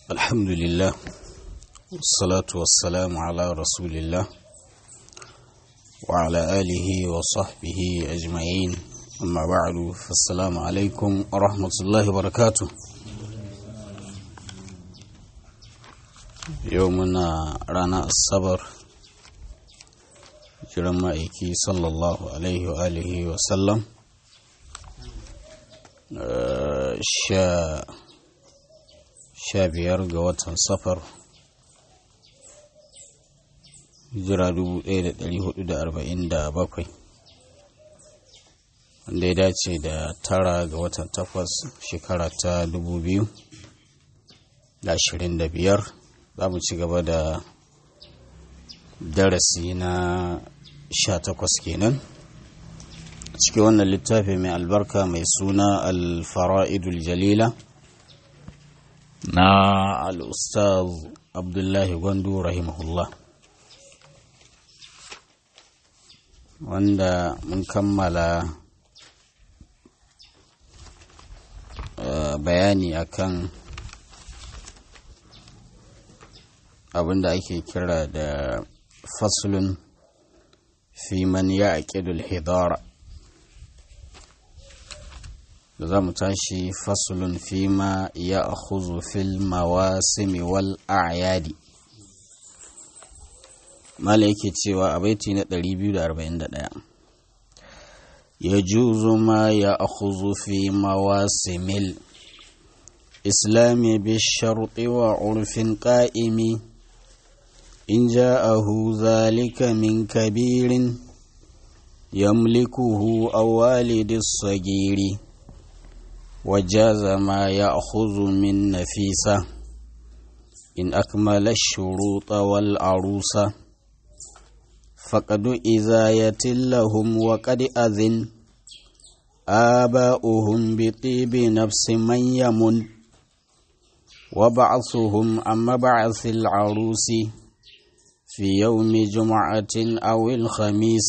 الحمد لله والصلاة والسلام على رسول الله وعلى آله وصحبه أجمعين أما بعد فالسلام عليكم ورحمة الله وبركاته يومنا رانا الصبر jiran ma'aiki sallallahu alaihi wa alihi wa sallam sha biyar ga watan safar hijira 1447 wanda ya dace da tara ga watan takwas shekara ta 2025 za mu ci gaba da darasi na sha takwas kenan cikin wannan littafi mai albarka mai suna alfara'idul jalila na al'ustaz abdullahi gwandu rahimahullah wanda mun kammala bayani akan abinda ake kira da faslun fi man ya aƙidul hidara da za mu tashi fasulun fi ma ya akhuzu fil mawasimi wal a'yadi mala yake cewa a baiti na 241 ya juzu ma ya akhuzu fi mawasimil islami bi sharti wa urfin ƙa'imi إن جاءه ذلك من كبير يملكه أو والد الصغير وجاز ما يأخذ من نفيسة إن أكمل الشروط والعروسة فقد إزاية لهم وقد أذن آباؤهم بطيب نفس من يمن وبعثهم عن مبعث العروس في يوم جمعة أو الخميس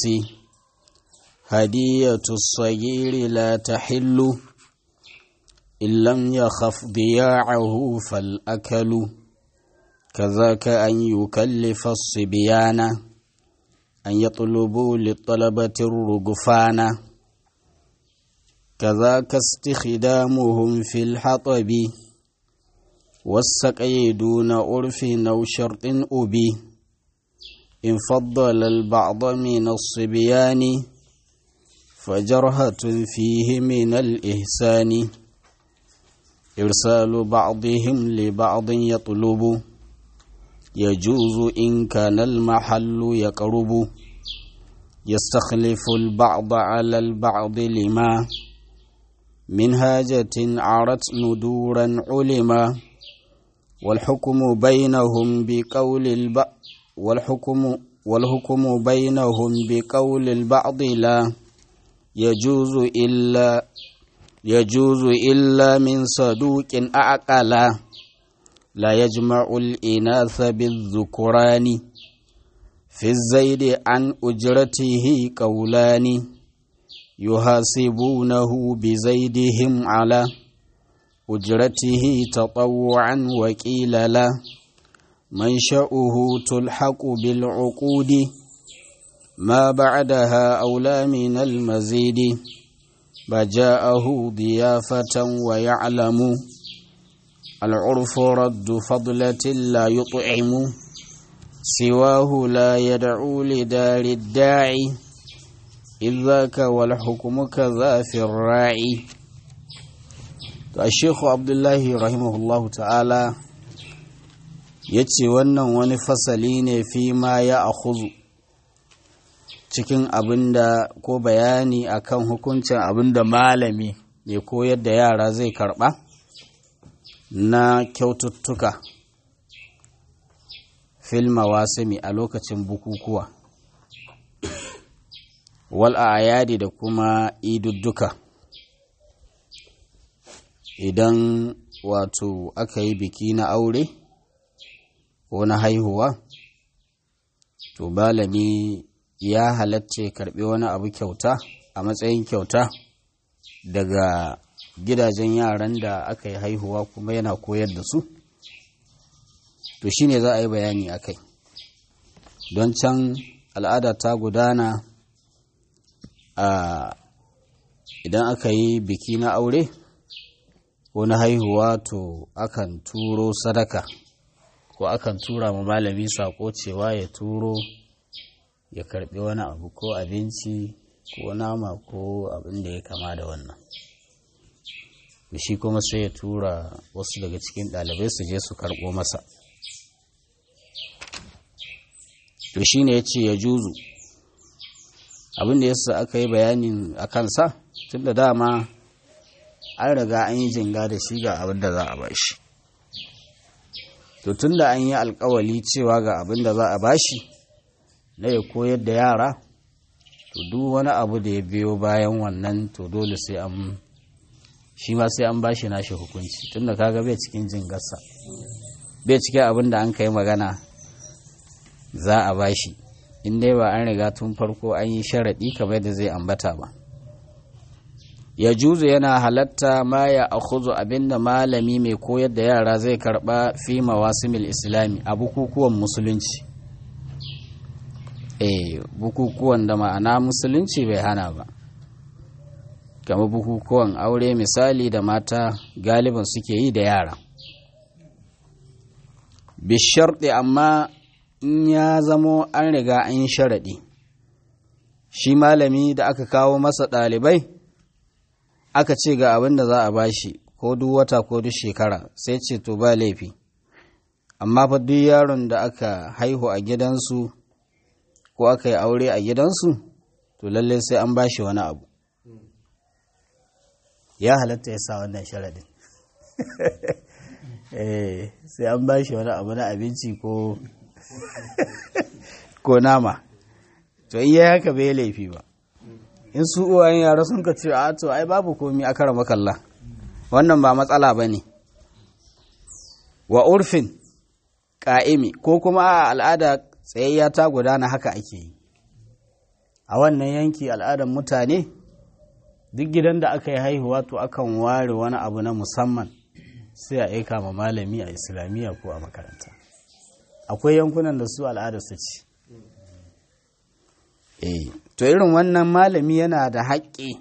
هدية الصغير لا تحل إن لم يخف ضياعه فالأكل كذاك أن يكلف الصبيان أن يطلبوا للطلبة الرجفان كذاك استخدامهم في الحطب والسقي دون عرف أو شرط أبي إن فضل البعض من الصبيان فجرهة فيه من الإحسان إرسال بعضهم لبعض يطلب يجوز إن كان المحل يقرب يستخلف البعض على البعض لما من هاجة عرت ندورا علما والحكم بينهم بقول البعض والحكم والحكم بينهم بقول البعض لا يجوز إلا يجوز إلا من صدوق أعقل لا يجمع الإناث بالذكران في الزيد عن أجرته قولان يحاسبونه بزيدهم على أجرته تطوعا وكيل له منشأه تلحق بالعقود ما بعدها أولى من المزيد بجاءه ضيافة ويعلم العرف رد فضلة لا يطعم سواه لا يدعو لدار الداعي إذ ذاك والحكم كذا في الراعي الشيخ عبد الله رحمه الله تعالى ya ce wannan wani fasali ne fi ma ya akhuzu cikin abin da ko bayani akan hukuncin abin da malami mai koyar da yara zai karba na kyaututtuka filma wasimi a lokacin bukukuwa wal ayadi da kuma idudduka idan wato aka yi biki na aure ko na haihuwa to malami ya halatta karbi wani abu kyauta a matsayin kyauta daga gidajen yaran da aka yi haihuwa kuma yana koyar da su to shine za a yi bayani a kai don can al'ada ta gudana a idan aka yi biki na aure ko na haihuwa to akan turo sadaka ko akan tura ma malami sako cewa ya turo ya karbi wani abu ko abinci ko nama ko abin da ya kama da wannan shi kuma sai ya tura wasu daga cikin ɗalibai su je su karɓo masa to shi ne ya ce ya juzu abin da yasa aka yi bayanin a kansa tun da dama an riga an yi jinga da shi ga abin da za a bashi to tun da an yi alkawali cewa ga abin da za a bashi na ya koyar da yara to duk wani abu da ya biyo bayan wannan to dole sai an shi ma sai an bashi nashi hukunci tunda kaga bai cikin jingarsa bai cikin abin da an kai magana za a bashi in dai ba an riga tun farko an yi sharaɗi kamar da zai ambata ba ya juzu yana halatta ma ya akhuzu abinda malami mai koyar da yara zai karba fi mawasimil islami a bukukuwan musulunci eh bukukuwan da ma'ana musulunci bai hana ba kamar bukukuwan aure misali da mata galiban suke yi da yara bisharɗi amma in ya zamo an riga an sharaɗi shi malami da aka kawo masa ɗalibai aka ce ga abin da za a bashi ko duk wata ko duk shekara sai ce to ba laifi amma fa duk yaron da aka haihu a gidansu ko aka yi aure a gidansu to lallai sai an bashi wani abu ya halatta ya sa wannan sharadin eh sai an bashi wani abu na abinci ko ko nama to iya haka bai laifi ba in su uwayen yara sun ka ce a to ai babu komi a kara makalla wannan ba matsala ba ne wa urfin ƙa'imi ko kuma a al'ada tsayayya ta gudana haka ake yi a wannan yanki al'adar mutane duk gidan da aka yi haihuwa to akan ware wani abu na musamman sai a aika ma malami a islamiyya ko a makaranta akwai yankunan da su al'adar su ci eh to irin wannan malami yana da haƙƙi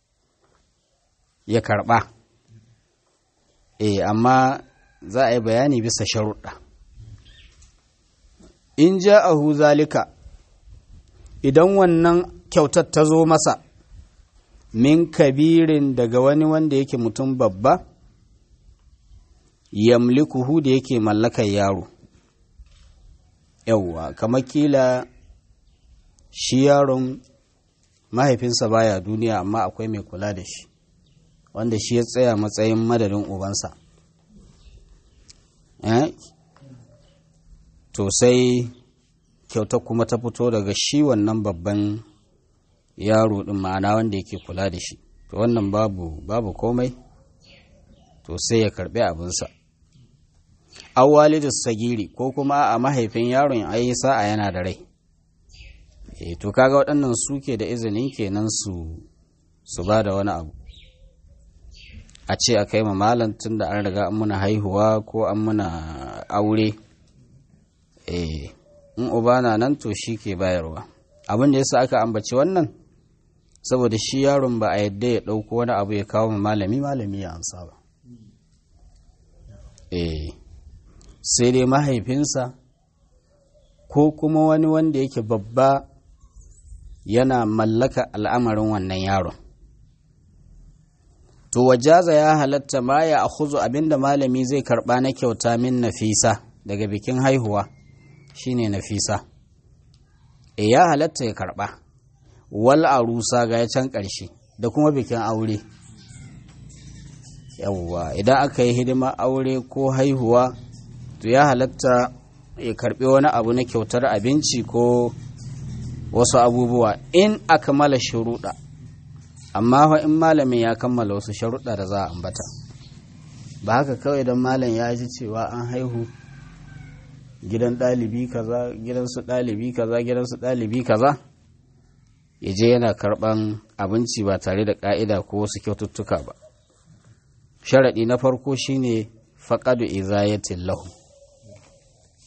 ya karɓa eh amma za a yi bayani bisa sharuɗa in ja a zalika idan wannan kyautar ta zo masa min kabirin daga wani wanda yake mutum babba yamlikuhu da yake mallakar yaro yauwa kamar kila shi yaron mahaifinsa baya duniya amma akwai mai kula da shi wanda shi ya tsaya matsayin madadin ubansa to sai kyautar kuma ta fito daga shi wannan babban yaro din ma'ana wanda yake kula da shi to wannan babu babu komai to sai ya karbi abinsa awwalidus sagiri ko kuma a mahaifin yaron ayi sa'a yana da rai e to kaga waɗannan suke da izinin kenan su su ba da wani abu a ce a kai ma malam tun da an riga an muna haihuwa ko an muna aure eh in uba na nan to shi ke bayarwa abin da yasa aka ambaci wannan saboda shi yaron ba a yadda ya ɗauko wani abu ya kawo ma malami malami ya amsa ba eh sai dai mahaifinsa ko kuma wani wanda yake babba yana mallaka al'amarin wannan yaron to wajaza ya halatta ma ya akhuzu abinda malami zai karba na kyauta min nafisa daga bikin haihuwa shine nafisa e ya halatta ya karba wal arusa ga ya can ƙarshe da kuma bikin aure yawwa idan aka yi hidima aure ko haihuwa to ya halatta ya karbi wani abu na kyautar abinci ko wasu abubuwa in akmala shuruɗa amma fa in malamin ya kammala wasu sharuɗa da za a ambata ba haka kawai don malam ya ji cewa an haihu gidan ɗalibi kaza gidansu ɗalibi kaza gidansu ɗalibi kaza ya je yana karɓan abinci ba tare da ƙa'ida ko wasu kyaututtuka ba sharaɗi na farko shine faƙadu izayatin lahu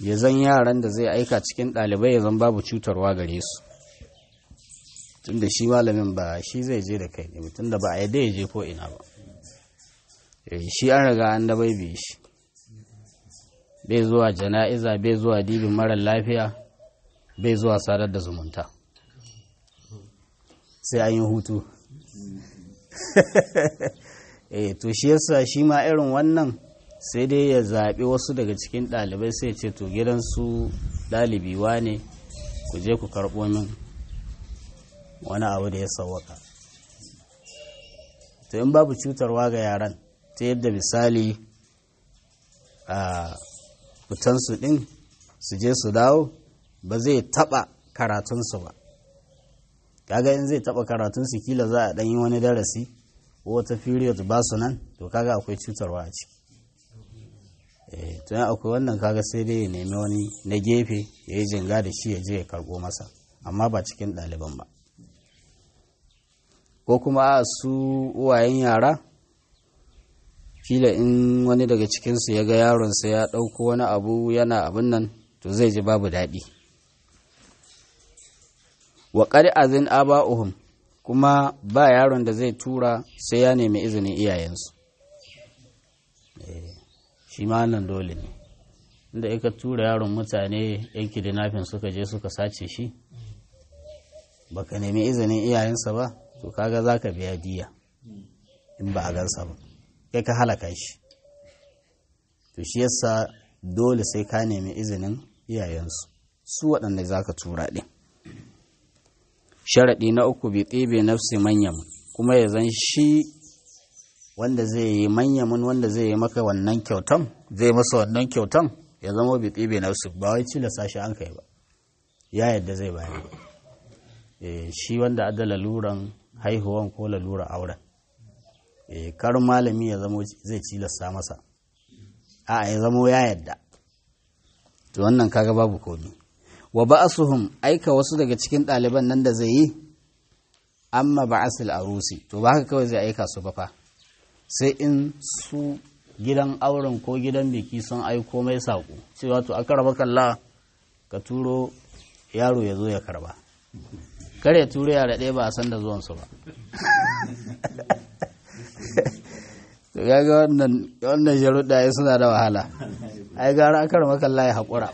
ya zan yaran da zai aika cikin ɗalibai ya zan babu cutarwa gare su tunda shi malamin ba shi zai je da kai ne tunda ba a yadda ya je ko ina ba shi an riga an da bai shi bai zuwa jana'iza bai zuwa dibin marar lafiya bai zuwa sadar da zumunta sai an yi hutu eh to shi yasa shi ma irin wannan sai dai ya zaɓi wasu daga cikin ɗalibai sai ce to gidansu ɗalibi ne ku je ku karɓo min wani abu da ya sauwaka to in babu cutarwa ga yaran ta yadda misali a fitansu ɗin su je su dawo ba zai taɓa karatunsu ba kaga in zai taɓa karatunsu kila za a ɗanyi wani darasi ko wata period ba su nan to kaga akwai cutarwa a ciki to yan akwai wannan kaga sai dai ya nemi wani na gefe ya yi jinga da shi ya je ya karɓo masa amma ba cikin ɗaliban ba ko kuma a su uwayen yara kila in wani daga cikinsu ya ga yaronsa ya ɗauko wani abu yana abin nan to zai ji babu daɗi wa ƙari azin aba'uhum kuma ba yaron da zai tura sai ya nemi izinin iyayensu shi ma nan dole ne inda aka tura yaron mutane yan kidnapping suka je suka sace shi baka nemi izinin iyayensa ba to kaga za ka biya diya in ba a gansa ba kai ka halaka shi to shi yasa dole sai ka nemi izinin iyayensu su waɗanda za ka tura ɗin sharaɗi na uku bi ɗebe nafsi manyan kuma ya zan shi wanda zai yi manyamin wanda zai yi maka wannan kyautan zai masa wannan kyautan ya zama bi ɗebe nafsi ba wai cilasa shi an kai ba ya yadda zai bayar shi wanda adda laluran haihuwan ko laluran auren kar malami ya zama zai cilasta masa a ya zama ya yadda to wannan kaga babu komi wa ba'asuhum aika wasu daga cikin ɗaliban nan da zai yi amma ba'asul arusi to ba haka kawai zai aika su ba fa sai in su gidan auren ko gidan biki sun aiko mai saƙo cewa to aka raba kalla ka turo yaro ya zo ya karba kar ya turo yara ɗaya ba a san da zuwansu ba to gaga wannan wannan sharuɗa ya suna da wahala ai gara aka raba kalla ya haƙura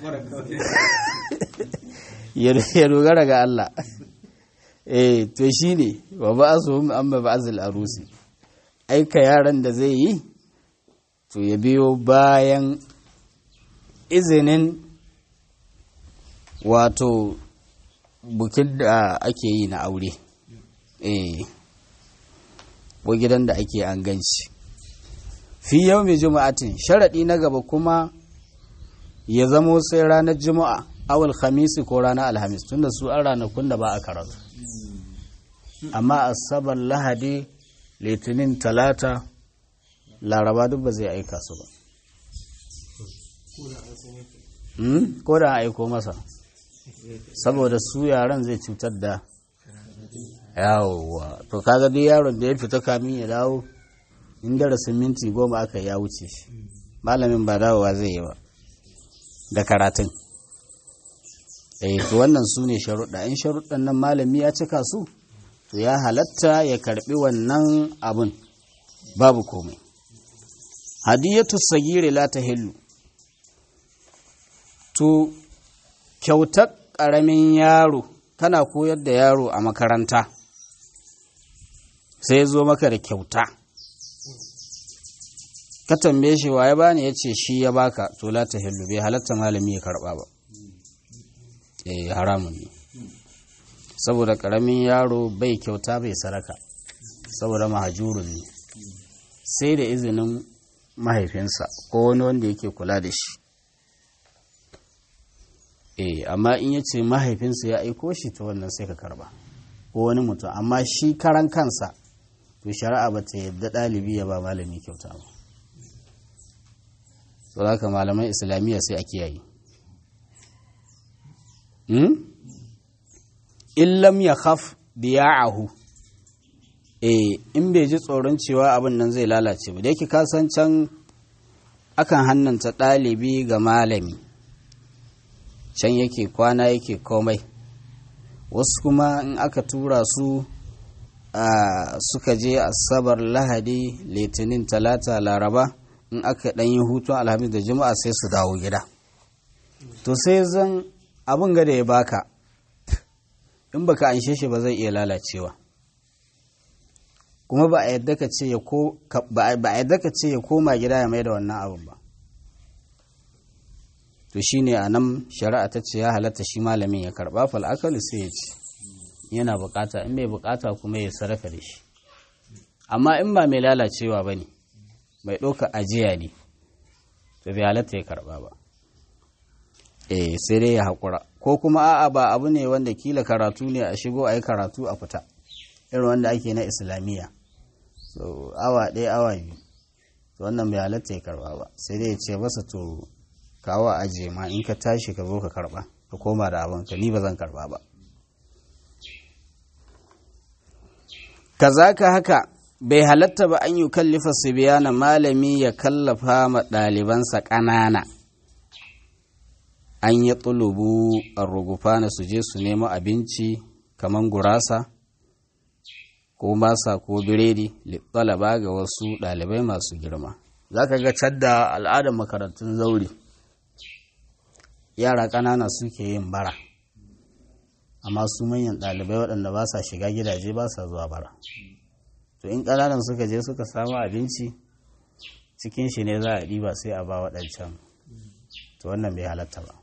ya dogara ga Allah eh to shine wa ba'asuhum amma ba'azil arusi aika yaran da zai yi to ya biyo bayan izinin wato bukin da ake yi na aure eh ko gidan da ake an ganci fi yau mai juma'atin sharaɗi na gaba kuma ya zamo sai ranar juma'a awal khamisi ko ranar alhamis tunda su an ranakun da ba a karatu amma asabar lahadi litinin talata laraba duk ba zai aika su ba ko da aiko masa saboda su yaran zai cutar da yawowa to kaga duk yaron da ya fita kamin ya dawo in darasin minti goma aka ya wuce shi malamin ba dawowa zai yi ba da karatun eh to wannan su ne sharuɗa in sharuɗan nan malami ya cika su to ya halatta ya karɓi wannan abun babu komai hadiyatu sagiri la tahillu to kyautar ƙaramin yaro kana koyar da yaro a makaranta sai zo maka da kyauta ka tambaye shi waye bani ya ce shi ya baka to la tahillu bai halatta malami ya karɓa ba eh haramun ne saboda ƙaramin yaro bai kyauta bai saraka saboda mahajurun ne sai da izinin mahaifinsa ko wani wanda yake kula da shi eh amma in ya ce mahaifinsa ya aiko shi ta wannan sai ka karba ko wani mutum amma shi karan kansa to shari'a ba ta yadda ɗalibi ya ba malami kyauta ba so haka malaman islamiyya sai a kiyaye in lam ya khaf biya'ahu eh in bai ji tsoron cewa abin nan zai lalace ba da yake kasan can akan hannanta ɗalibi ga malami can yake kwana yake komai wasu kuma in aka tura su a suka je asabar lahadi litinin talata laraba in aka ɗan yi hutun alhamis da juma'a sai su dawo gida to sai zan abin gada ya baka in baka anshe shi ba zai iya lalacewa kuma ba a yadda ka ce ya koma gida ya mai da wannan abin ba to shine a nan shari'a ta ce ya halatta shi malamin ya karba fal'akalu sai ya ce yana bukata in bai bukata kuma ya sarrafa da shi amma in ba mai lalacewa ba ne mai ɗauka ajiya ne to bai halatta ya karba ba eh sai dai ya haƙura ko kuma a'a ba abu ne wanda kila karatu ne a shigo a yi karatu a fita irin wanda ake na islamiyya so awa ɗaya awa biyu to wannan bai halatta ya karba ba sai dai ya ce masa to kawo ajiye ma in ka tashi ka zo ka karba ka koma da abin ka ni ba zan karba ba kazaka haka bai halatta ba an yi kallifa sibiyana malami ya kallafa ma ɗalibansa ƙanana an yi tsulubu a rugufa na su je su nemo abinci kamar gurasa ko masa ko biredi littalaba ga wasu ɗalibai masu girma za ka ga cadda al'adar makarantun zaure yara ƙanana suke yin bara amma su manyan ɗalibai waɗanda ba sa shiga gidaje ba sa zuwa bara to in ƙananan suka je suka samu abinci cikin shi ne za a ɗiba sai a ba waɗancan to wannan bai halatta ba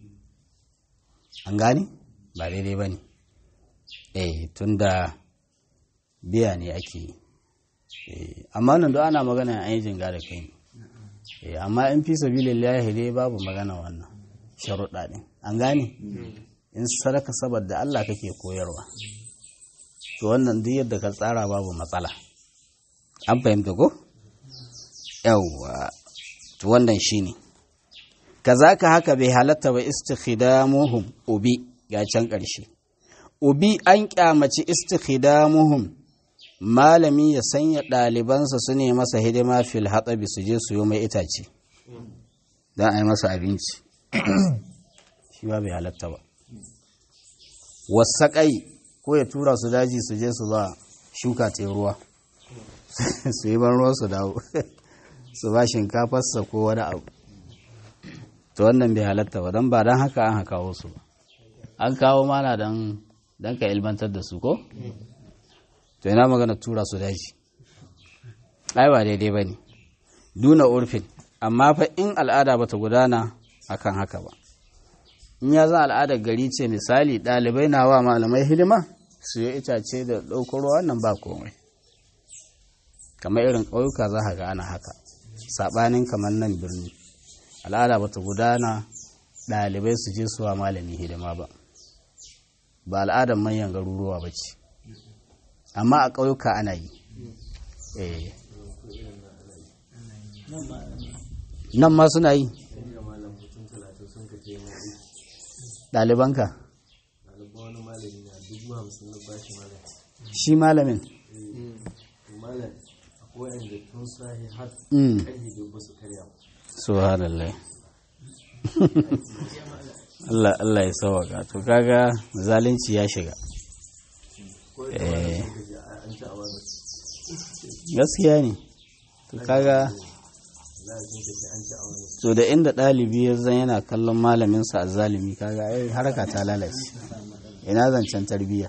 an gani ba daidai ba ne eh tun da biya ne ake yi amma nan da ana magana an yi jinga da kai ne amma in fi sabilillahi dai babu magana wannan sharuɗa ɗin an gane in sadaka saboda Allah kake koyarwa to wannan duk yadda ka tsara babu matsala an fahimta ko yawwa to wannan shine kazaka haka bai halatta ba istikhidamuhum ubi ga can ƙarshe ubi an kyamaci istikhidamuhum malami ya sanya ɗalibansa su ne masa hidima fil hatsabi su je su yi mai itace don a yi masa abinci shi ba bai halatta ba wasaƙai ko ya tura su daji su je su ba shuka ta ruwa su yi ban ruwa su dawo su ba shinkafarsa ko wani abu to wannan bai halatta ba don ba don haka an haka wasu ba an kawo mana don ka ilmantar da su ko to yana magana tura su daji ai ba daidai ba ne duna urfin amma fa in al'ada ba ta gudana akan haka ba in ya zan al'adar gari ce misali ɗalibai na wa malamai hidima su yi itace da ɗaukar ruwa wannan ba komai kamar irin ƙauyuka za ga ana haka saɓanin kamar nan birni al'ada ba ta gudana ɗalibai su je suwa malami hidima ba ba al'adar manyan garuruwa ba ce amma a ƙauyuka ana yi nan ma suna yi ɗalibanka shi malamin subhanallah Allah Allah ya sauwaka to kaga zalunci ya shiga gaskiya ne to kaga to da inda ɗalibi ya zan yana kallon malaminsa a zalimi kaga ai haraka ta lalace ina zancen tarbiyya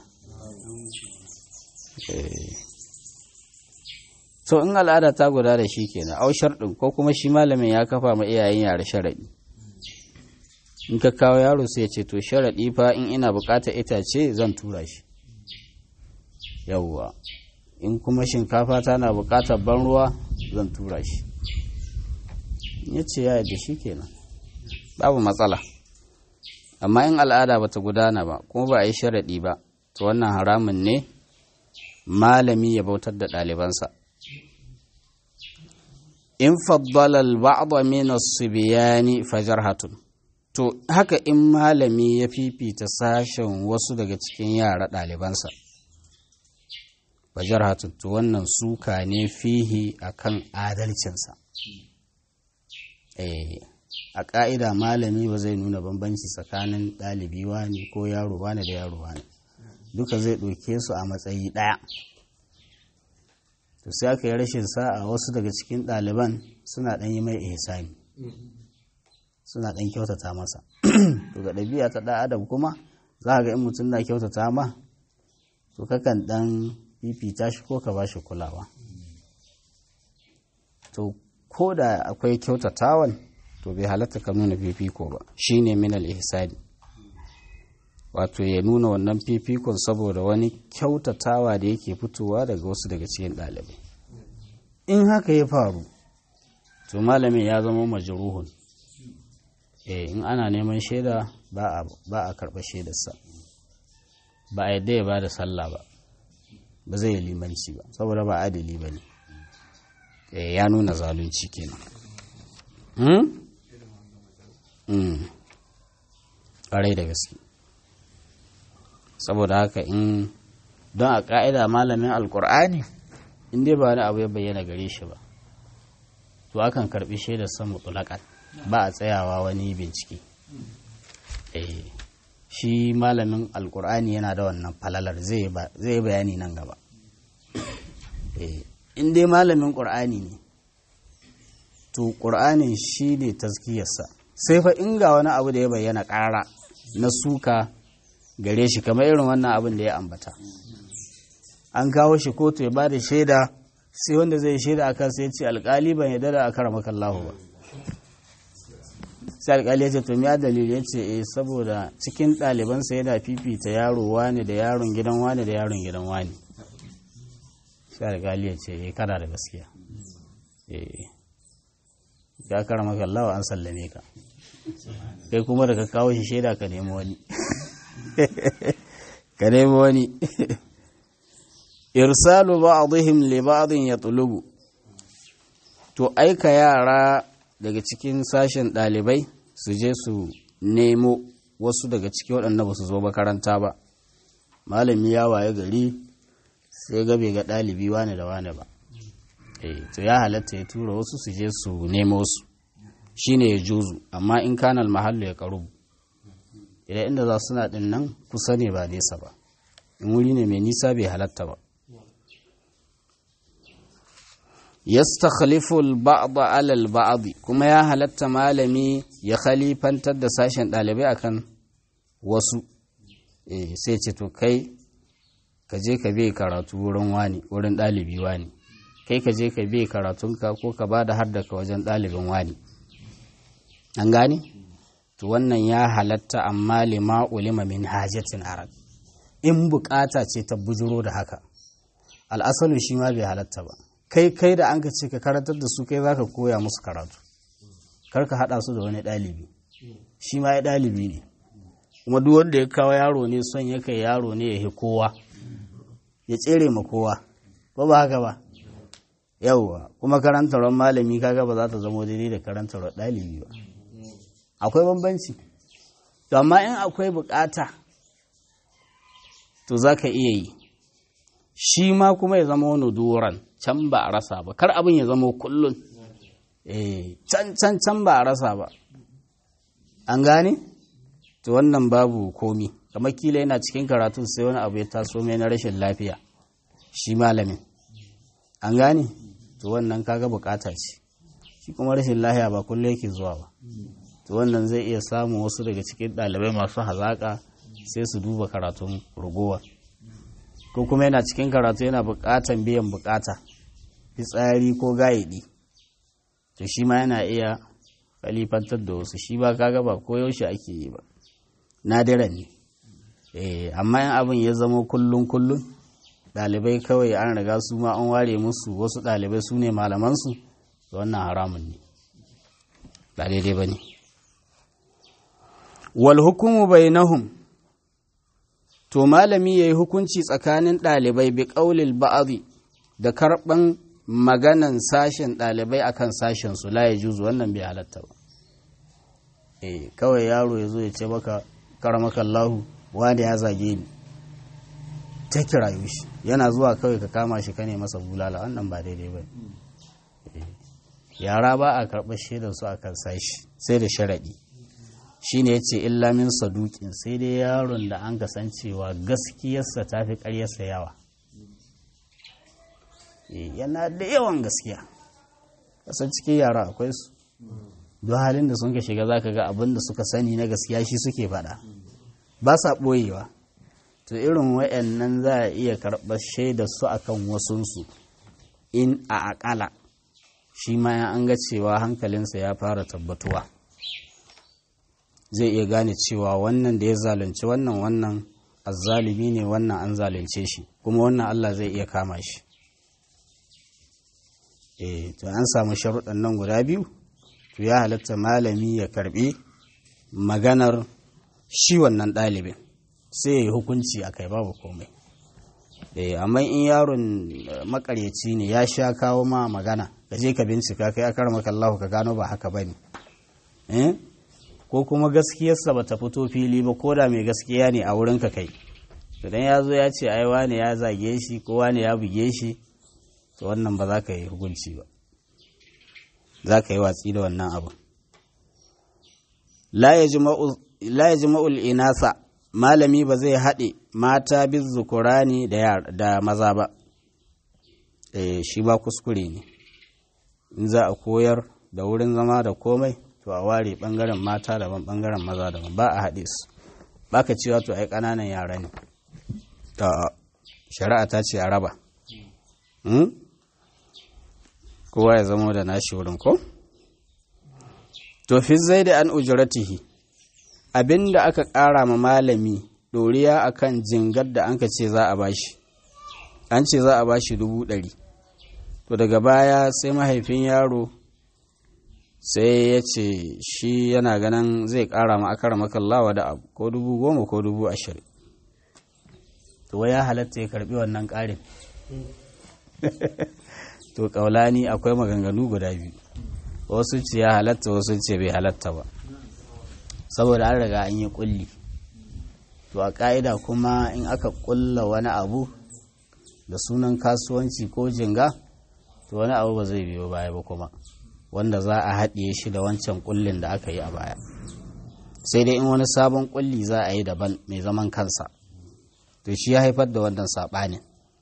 to in al'ada ta guda da shi kenan au sharɗin ko kuma shi malamin ya kafa ma iyayen yare sharaɗi in ka kawo yaro sai ya ce to sharaɗi fa in ina buƙatar itace zan tura shi yawwa in kuma shinkafa tana buƙatar ban ruwa zan tura shi ya ce ya yadda shi kenan babu matsala amma in al'ada bata gudana ba kuma ba a yi sharaɗi ba to wannan haramun ne malami ya bautar da ɗalibansa in faddala al-ba'd min as-sibyani fajarhatun to haka in malami ya fifita sashen wasu daga cikin yara ɗalibansa fajarhatun to wannan suka ne fihi akan adalcinsa eh a ƙa'ida malami ba zai nuna bambanci tsakanin ɗalibi wani ko yaro wani da yaro wani duka zai ɗauke su a matsayi ɗaya to sai aka yi rashin sa'a wasu daga cikin ɗaliban suna ɗan yi mai ihsani suna ɗan kyautata masa to ga ɗabi'a ta ɗan adam kuma za ga in mutum na kyautata ma to kakan ɗan fifita shi ko ka ba shi kulawa to ko da akwai kyautatawan to bai halatta ka nuna fifiko ba shine min al-ihsani wato ya nuna wannan fifikon saboda wani kyautatawa da yake fitowa daga wasu daga cikin ɗalibai in haka ya faru to malamin ya zama majruhun eh in ana neman shaida ba a ba a karɓa shaidarsa ba a yadda ya ba da sallah ba ba zai yi limanci ba saboda ba adali ba ne ya nuna zalunci kenan ƙarai da gaske saboda haka in don a ƙa'ida malamin alƙur'ani in dai ba wani abu ya bayyana gare shi ba to akan karɓi shaidar san mutulakan ba a tsayawa wani bincike shi malamin alƙur'ani yana da wannan falalar zai bayani nan gaba in dai malamin ƙur'ani ne to ƙur'anin shi ne taskiyarsa sai fa in ga wani abu da ya bayyana ƙara na suka gare shi kamar irin wannan abin da ya ambata an kawo shi kotu ya ba da shaida sai wanda zai shaida akan sai ce alƙali ban yadda da akara makallahu ba sai alƙali ya ce to miya dalili ya ce eh saboda cikin ɗalibansa yana fifita yaro wani da yaron gidan wani da yaron gidan wani sai alƙali ya ce eh kana da gaskiya eh ya kara maka Allah an sallame ka kai kuma da ka kawo shi shaida ka nemi wani ka nemi wani irsalu ba'dihim li ba'din yatlubu to aika yara daga cikin sashen ɗalibai su je su nemo wasu daga cikin waɗanda ba su zo makaranta ba malami ya waye gari sai ga bai ga ɗalibi wane da wane ba to ya halatta ya tura wasu su je su nemo su shine ya juzu amma in kanal mahallu ya karu idan inda za suna din nan kusa ne ba nesa ba in wuri ne mai nisa bai halatta ba yastakhlifu al-ba'd 'ala al-ba'd kuma ya halatta malami ya khalifantar da sashen dalibai akan wasu eh sai ce to kai ka je ka bai karatu wurin wani wurin dalibi wani kai ka je ka bi karatunka ko ka ba da haddaka wajen ɗalibin wani an gane to wannan ya halatta amma lima ulima min hajatin arab in bukata ce ta bujiro da haka al'asalu shi ma bai halatta ba kai kai da an ka ce ka karantar da su kai za ka koya musu karatu kar ka haɗa su da wani ɗalibi shi ma ya ɗalibi ne kuma duk wanda ya kawo yaro ne son ya kai yaro ne ya kowa ya tsere ma kowa ba ba haka ba yauwa kuma karantarwar malami kaga ba za ta zama daidai da karantarwar ɗalibi ba akwai bambanci to amma in akwai bukata to za ka iya yi shi ma kuma ya zama wani duran can ba a rasa ba kar abin ya zama kullum can can can ba a rasa ba an gane to wannan babu komi kamar kila yana cikin karatu sai wani abu ya taso mai na rashin lafiya shi malamin an gane to wannan kaga bukata ce shi kuma rashin lahiya ba kullum yake zuwa ba to wannan zai iya samun wasu daga cikin ɗalibai masu hazaƙa sai su duba karatun rugowa ko kuma yana cikin karatu yana bukatan biyan bukata fitsari ko gayidi to shi ma yana iya kalifantar da wasu shi ba kaga ba ko yaushe ake yi ba nadiran ne eh amma in abin ya zama kullun kullun ɗalibai kawai an riga su ma an ware musu wasu ɗalibai su ne malamansu da wannan haramun ne ba daidai ba ne wal hukumu bainahum to malami ya yi hukunci tsakanin ɗalibai bi ƙaulil ba'adi da karɓan maganan sashen ɗalibai akan sashen su la ya juzu wannan bai halatta ba eh kawai yaro ya zo ya ce maka karamakallahu wani ya zage ni ta kirayo shi yana zuwa kawai ka kama shi ka ne masa bulala wannan ba daidai ba yara ba a karɓar shaidar su a kan sashi sai da sharaɗi shi ne ya ce illamin sadukin sai dai yaron da an kasancewa gaskiyarsa ta fi ƙaryarsa yawa yana da yawan gaskiya kasan cikin yara akwai su don halin da sun ka shiga za ka ga abin da suka sani na gaskiya shi suke faɗa ba sa ɓoyewa to irin wa'annan za a iya karɓar shaidar su akan wasunsu in a aƙala shi ma ya an ga cewa hankalinsa ya fara tabbatuwa zai iya gane cewa wannan da ya zalunci wannan wannan azzalimi ne wannan an zalunce shi kuma wannan Allah zai iya kama shi eh to an samu sharuɗan nan guda biyu to ya halatta malami ya karbi maganar shi wannan ɗalibin sai ya yi hukunci a kai babu komai eh amma in yaron makaryaci ne ya sha kawo ma magana ka je ka bincika kai akar maka Allah ka gano ba haka bane eh ko kuma gaskiyarsa ba ta fito fili ba ko da mai gaskiya ne a wurin ka kai to dan ya zo ya ce ai wane ya zage shi ko wane ya buge shi to wannan ba za ka yi hukunci ba za ka yi watsi da wannan abu la yajma'u al-inasa malami ba zai haɗe mata bin zukurani da maza ba eh shi ba kuskure ne in za a koyar da wurin zama da komai to a ware ɓangaren mata daban ɓangaren maza daban ba a haɗe su ba ka cewa to ai ƙananan yara ne shari'a ta ce a raba kowa ya zama da nashi wurin ko to fi zai da an ujuratihi abinda aka ƙara ma malami ɗoriya akan jingar da an ka ce za a bashi an ce za a bashi dubu ɗari to daga baya sai mahaifin yaro sai ya ce shi yana ganin zai ƙara ma akara makallawa da abu ko dubu goma ko dubu ashirin to ya halatta ya karbi wannan ƙarin to ƙaulani akwai maganganu guda biyu wasu ce ya halatta wasu ce bai halatta ba saboda an riga an yi kulli to a ƙa'ida kuma in aka ƙulla wani abu da sunan kasuwanci ko jinga to wani abu ba zai biyo baya ba kuma wanda za a haɗiye shi da wancan ƙullin da aka yi a baya sai dai in wani sabon ƙulli za a yi daban mai zaman kansa to shi ya haifar da wannan saɓanin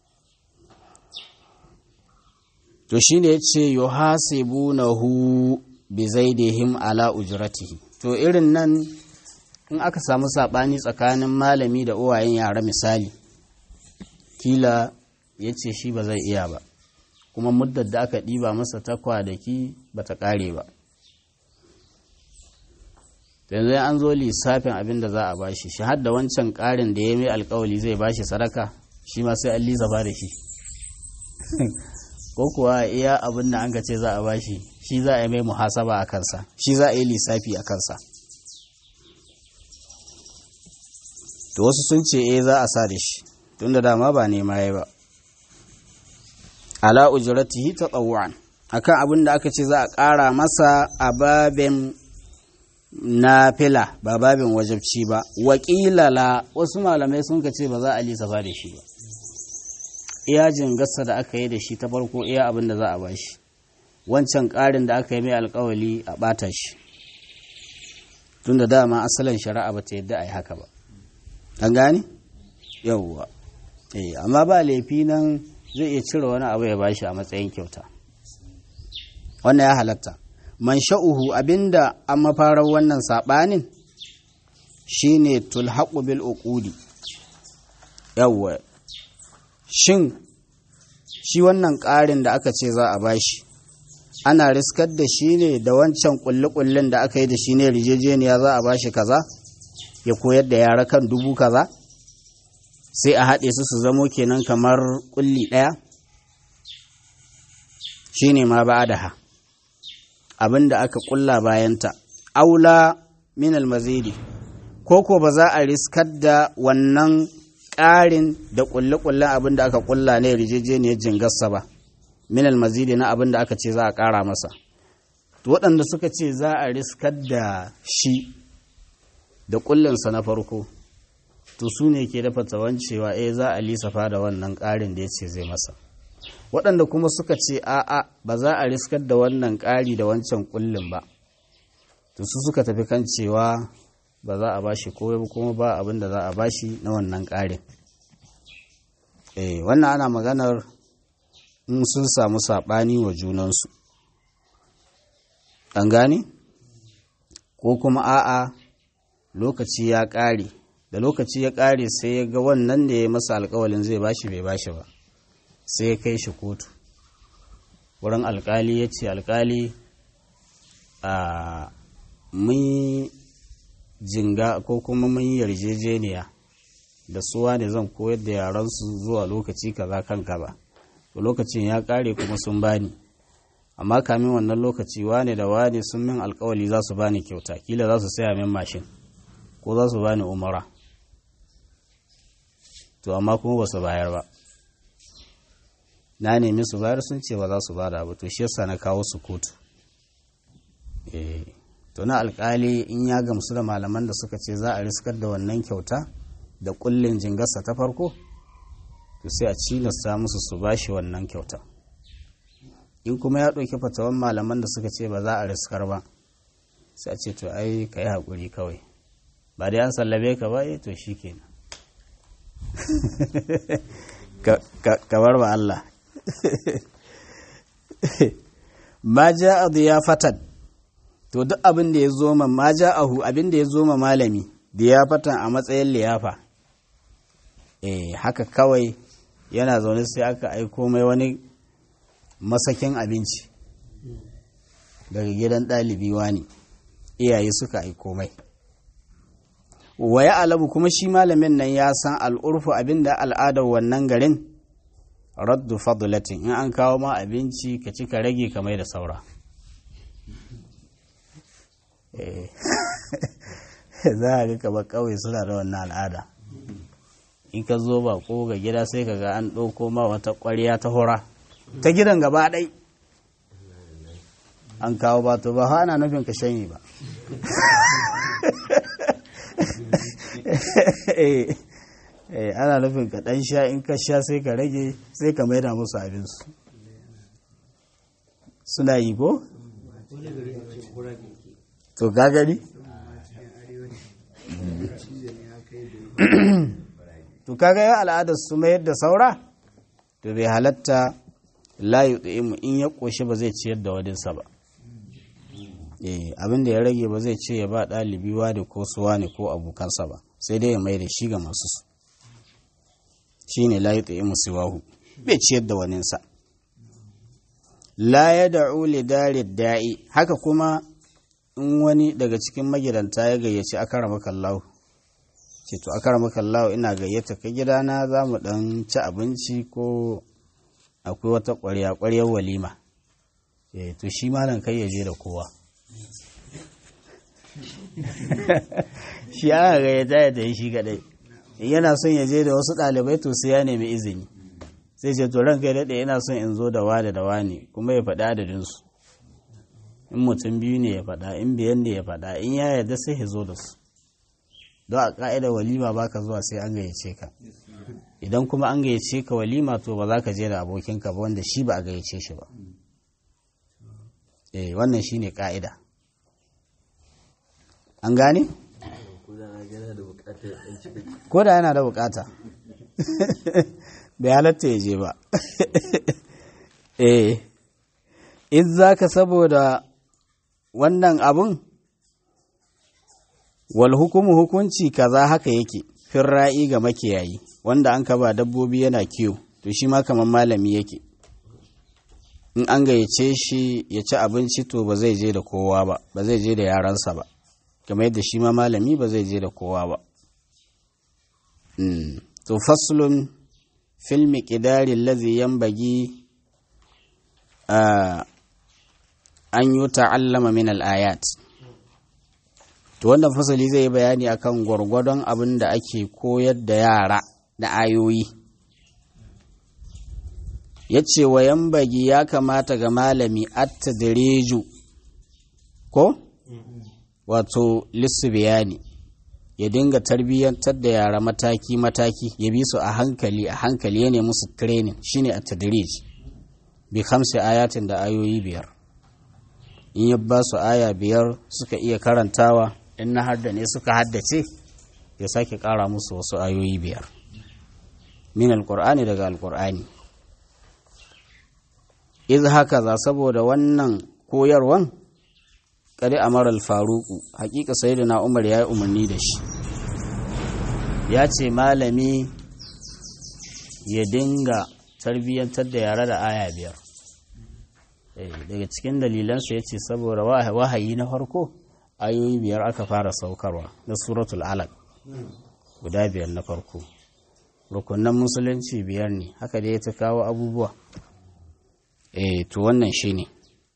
to shi ne ya ce yuhasibunahu bi zaidihim ala ujratihi to irin nan in aka samu saɓani tsakanin malami da uwayen yara misali kila ya ce shi ba zai iya ba kuma muddar da aka ɗiba masa ta kwanaki ba ta ƙare ba yanzu an zo lissafin abin da za a bashi shi har da wancan ƙarin da ya mai alkawali zai bashi sadaka shi ma sai an lissafa da shi ko kuwa iya abin da an ka ce za a bashi shi za a yi mai muhasaba a kansa shi za a yi lissafi a kansa to wasu sun ce eh za a sa da shi tunda dama ba nema ya ba ala ujratihi tatawwan akan abin da aka ce za a ƙara masa a babin nafila ba babin wajabci ba wakilala wasu malamai sun ka ce ba za a lissafa da shi ba iya jingarsa da aka yi da shi ta farko iya abin da za a bashi wancan ƙarin da aka yi mai alkawali a ɓata shi tun da dama asalin shari'a ba ta yadda a yi haka ba an gane yauwa eh amma ba laifi nan zai iya cire wani abu ya bashi a matsayin kyauta wannan ya halatta man sha'uhu abinda an mafarar wannan saɓanin shine tulhaqu bil uqudi yawwa shin shi wannan ƙarin da aka ce za a bashi ana riskar da shi ne da wancan ƙulle-ƙullen da aka yi da shi ne rijejeniya za a bashi kaza ya koyar da yara kan dubu kaza sai a haɗe su su zamo kenan kamar ƙulli ɗaya shi ne ma ba da ha abin da aka ƙulla bayanta aula min almazidi ko ko ba za a riskar da wannan ƙarin da ƙulle-ƙullen abin da aka ƙulla ne rijejeniyar jingarsa ba min almazidi na abin da aka ce za a ƙara masa waɗanda suka ce za a riskar da shi da ƙullinsa na farko to su ne ke dafa tsawon cewa eh za a lissafa da wannan ƙarin da ya ce zai masa waɗanda kuma suka ce a'a ba za a riskar da wannan ƙari da wancan kullum ba to su suka tafi kan cewa ba za a bashi ko kuma ba abin da za a bashi na wannan ƙarin eh wannan ana maganar in sun samu saɓani wa junansu an gane ko kuma a'a lokaci ya ƙare da lokaci ya ƙare sai ya ga wannan da ya masa alkawalin zai bashi bai bashi ba sai ya kai shi kotu wurin alkali ya ce alkali a mun jinga ko kuma mun yarjejeniya da suwa ne zan koyar da yaransu zuwa lokaci kaza kan kaza to lokacin ya ƙare kuma sun bani amma kamin wannan lokaci wane da wane sun min alkawali za su bani kyauta kila za su saya min mashin ko za su bani umara to amma kuma ba su bayar ba na nemi su bayar sun ce ba za su bada ba to shi yasa na kawo su kotu eh to na alkali in ya gamsu da malaman da suka ce za a riskar da wannan kyauta da kullin jingarsa ta farko to sai a cilasta musu su bashi wannan kyauta in kuma ya ɗauki fatawan malaman da suka ce ba za a riskar ba sai a ce to ai ka yi haƙuri kawai ba dai an sallabe ka ba to shi kenan kamar ba Allah ma ja a fatan to duk abin da ya zo ma ma ja ahu abin da ya zo ma malami fatan a matsayin liyafa eh haka kawai yana zaune sai aka aiko mai wani masakin abinci daga gidan ɗalibi wani iyaye suka aiko mai wa ya alabu kuma shi malamin nan ya san al'urfu abinda al'adar wannan garin raddu fadlatin in an kawo ma abinci ka ci ka rage ka mai da saura za a ga kaba kawai suna da wannan al'ada in ka zo ba ko ga gida sai ka ga an ɗauko ma wata ƙwarya ta hura ta gidan gaba ɗai an kawo ba to ba ana nufin ka shanye ba ana nufin ka ɗan sha in ka sha sai ka rage sai ka maida musu abinsu suna yi ko? to gagari? to kaga ya al'adar su mayar da saura to bai halatta layu mu in ya ƙoshi ba zai ciyar da wadinsa ba abin da ya rage ba zai ce ya ba ɗalibi wani ko suwa ne ko abokansa ba sai dai ya mai da shi ga masu su shi ne layu tsaye musiwahu bai ciyar da waninsa la ya da'u li da'i haka kuma in wani daga cikin magidanta ya gayyaci akarama kallahu ce to akarama kallahu ina gayyata ka gidana za mu dan ci abinci ko akwai wata ƙwarya ƙwaryar walima eh to shi malam kai ya je da kowa shi aka gayyata ya da shi kadai yana son ya je da wasu ɗalibai to sai ya nemi izini sai ce to ran kai daɗe yana son in zo da wada da wani kuma ya faɗi adadinsu in mutum biyu ne ya faɗa in biyan ne ya faɗa in ya yarda sai ya zo da su don a ƙa'ida walima ba ka zuwa sai an gayyace ka idan kuma an gayyace ka walima to ba za ka je da abokinka ba wanda shi ba a gayyace shi ba eh wannan shine ƙa'ida an gane? ko da yana da bukata bai halatta ya je ba eh in za ka saboda wannan abun wal hukumu hukunci kaza haka yake fin ra'i ga makiyayi wanda an ka ba dabbobi yana kiwo to shi ma kamar malami yake in an gayyace shi ya ci abinci to ba zai je da kowa ba ba zai je da yaransa ba kamar yadda shi ma malami ba zai je da kowa ba to faslun fil miqdari allazi yanbaghi an yi ta'allama min al-ayat to wannan fasali zai bayani akan gwargwadon abin da ake koyar da yara da ayoyi yace wa yanbaghi ya kamata ga malami at-tadriju ko wato lissu bayani ya dinga tarbiyyantar da yara mataki-mataki ya bi su a hankali a hankali ya nemi su training shine a tadrij bi khamsi ayatin da ayoyi biyar in ya ba su aya biyar suka iya karantawa in na hadda ne suka haddace ya sake ƙara musu wasu ayoyi biyar min alƙur'ani daga alƙur'ani iz haka za saboda wannan koyarwan kadi amara al-faruku hakika sayyidina umar ya yi umarni da shi ya ce malami ya dinga tarbiyyantar da yare da aya biyar daga cikin dalilansa ya ce saboda wahayi na farko ayoyi biyar aka fara saukarwa na suratul alaq guda biyar na farko rukunan musulunci biyar ne haka dai ta kawo abubuwa eh to wannan shi ne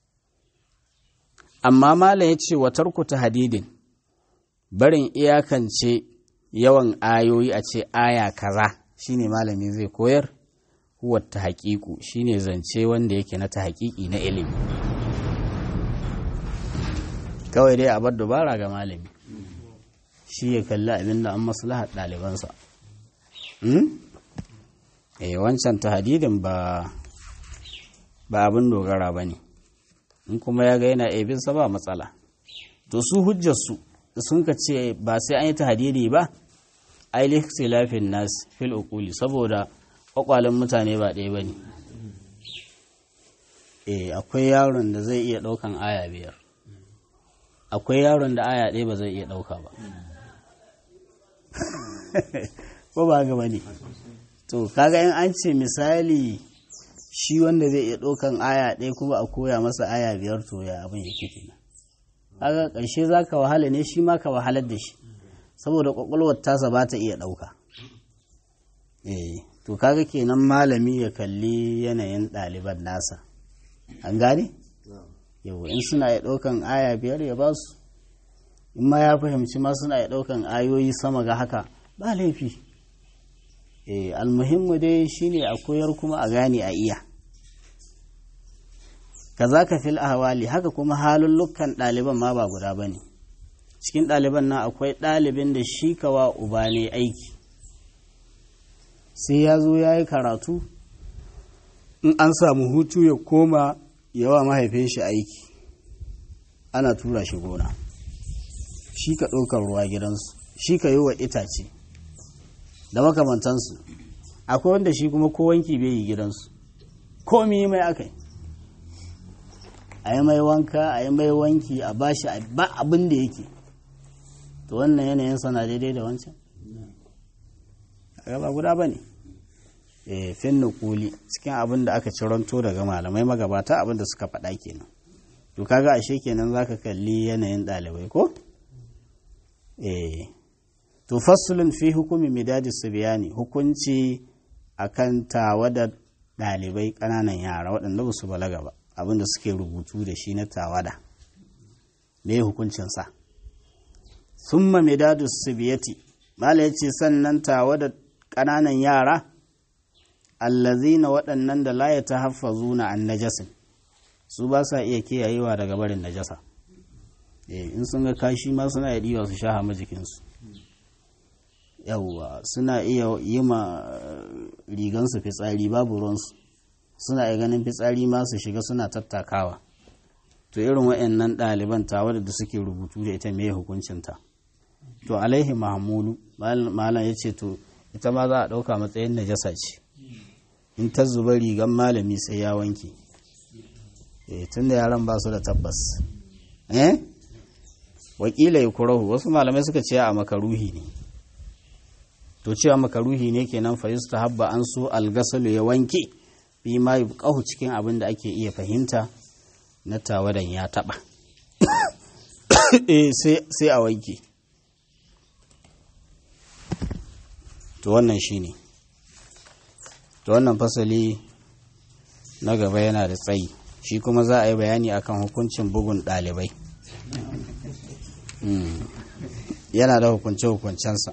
amma malam ya ce wa tarkuta hadidin barin iyakance yawan ayoyi a ce aya kaza shine malami zai koyar huwa ta haƙiƙu shine zance wanda yake na ta haƙiƙi na ilimi kawai dai a bar dubara ga malami shi ya kalli abin da an maslahar ɗalibansa eh wancan ta hadidin ba ba abin dogara ba ne in kuma ya ga yana ebinsa ba matsala to su hujjarsu sun ka ce ba sai an yi ta hadidi ba ai lafin nas fil uquli saboda kwakwalen mutane ba ɗaya ba ne eh akwai yaron da zai iya ɗaukan aya biyar akwai yaron da aya ɗaya ba zai iya ɗauka ba ko ba ga ne to kaga in an ce misali shi wanda zai iya ɗaukan aya ɗaya kuma a koya masa aya biyar to ya abin yake kenan kaga ƙarshe za ka wahala ne shi ma ka wahalar da shi saboda ƙwaƙwalwar tasa ba ta iya ɗauka eh to kaga kenan malami ya kalli yanayin ɗaliban nasa an gane yau in suna iya ɗaukan aya biyar ya ba su in ma ya fahimci ma suna iya ɗaukan ayoyi sama ga haka ba laifi eh almuhimmu dai shine a koyar kuma a gane a iya kazaka fil ahwali haka kuma halullukan ɗaliban ma ba guda bane cikin ɗaliban nan akwai ɗalibin da shi kawa uba ne aiki sai ya zo ya yi karatu in an samu hutu ya koma yawa mahaifin shi aiki ana tura shi gona shi ka ɗaukar ruwa gidansu shi ka yi wa itace da makamantansu akwai wanda shi kuma ko wanki bai yi gidansu komi mai aka yi a yi mai wanka a yi mai wanki a bashi ba abin da yake to wannan yanayin sana daidai da wancan ba guda ba ne fin nukuli cikin abin da aka ciranto daga malamai magabata abin da suka faɗa kenan to kaga ashe kenan zaka kalli yanayin ɗalibai ko eh to fasulun fi hukumi midadi subiyani hukunci akan tawada ɗalibai ƙananan yara waɗanda ba su balaga ba abin da suke rubutu da shi na tawada me hukuncinsa summa midadu subiyati mala ya ce sannan tawada ƙananan yara allazina waɗannan da la ya tahaffazuna an najasin su ba sa iya kiyayewa daga barin najasa in sun ga kashi ma suna iya ɗiwa su sha hama jikinsu yawwa suna iya yi ma rigansu fitsari babu ruwansu suna iya ganin fitsari ma su shiga suna tattakawa to irin waɗannan ɗaliban tawa da suke rubutu da ita mai hukuncinta to alaihi mahamulu malam ya ce to ita ma za a ɗauka matsayin najasa ce in ta zuba rigan malami sai ya wanke tun da yaran ba su da tabbas eh wakila ya kurahu wasu malamai suka ce a makaruhi ne to cewa makaruhi ne kenan fa ta habba an so algasalu ya wanke fi ma yubqahu cikin abin da ake iya fahimta na tawadan ya taba eh sai a wanke to wannan shine to wannan fasali na gaba yana da tsayi shi kuma za a yi bayani akan hukuncin bugun ɗalibai yana da hukunce-hukuncensa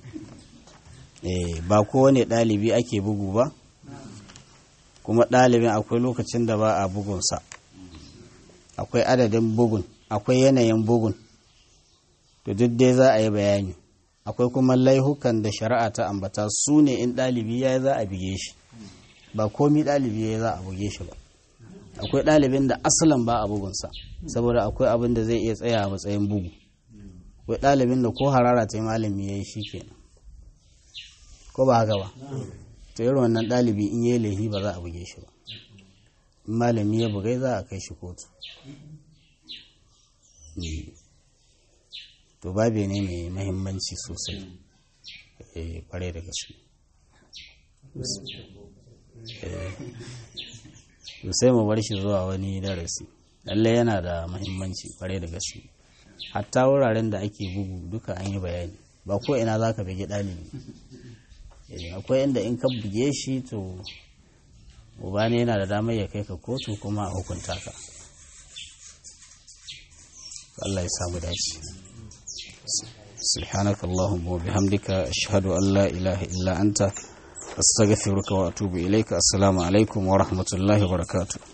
ba kowane ɗalibi ake bugu ba kuma ɗalibin akwai lokacin da ba a bugunsa akwai adadin bugun akwai yanayin bugun to duk dai za a yi bayani akwai kuma laihukan da shari'a ta ambata su ne in ɗalibi ya za a bige shi ba komi ɗalibi ya za a buge shi ba akwai ɗalibin da asalan ba a bugunsa saboda akwai abin da zai iya tsaya a matsayin bugu akwai ɗalibin da ko harara ta yi malami ya yi shi kenan ko ba haka ba to irin wannan ɗalibi in yi laifi ba za a buge shi ba in malami ya bugai za a kai shi kotu to babe ne mai mahimmanci sosai kwarai da gaske to sai mu bar shi zuwa wani darasi lalle yana da mahimmanci kwarai da gaske hatta wuraren da ake bugu duka an yi bayani ba ko ina za ka bige ɗalibi akwai inda in ka buge shi to uba ne yana da damar ya kai ka kotu kuma a hukunta ka Allah ya samu dace سبحانك اللهم وبحمدك أشهد أن لا إله إلا أنت أستغفرك وأتوب إليك السلام عليكم ورحمة الله وبركاته